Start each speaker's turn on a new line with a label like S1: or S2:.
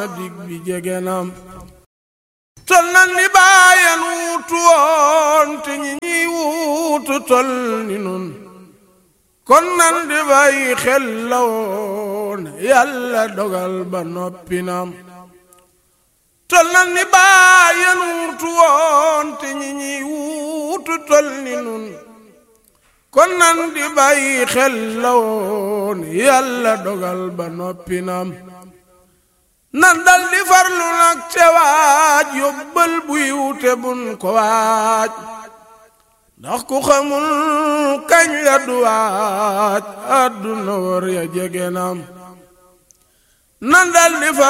S1: dig bi jege nam tol nan ni bàyyen wuutu woon te ñi ñiy wuutu tol ni nun kon nan di bàyyi xel la woon yàlla dogal ba noppi nam tol nan ni bàyyen wuutu woon te ñi ñiy wuutu tol ni nun kon nan di bàyyi xel la woon yàlla dogal ba noppi nam nan dal di farlu nag te waaj yóbbal buy wute bun ko waaj ndax ku xamul kañ la du waaj àdduna war ya jege nam nan dal di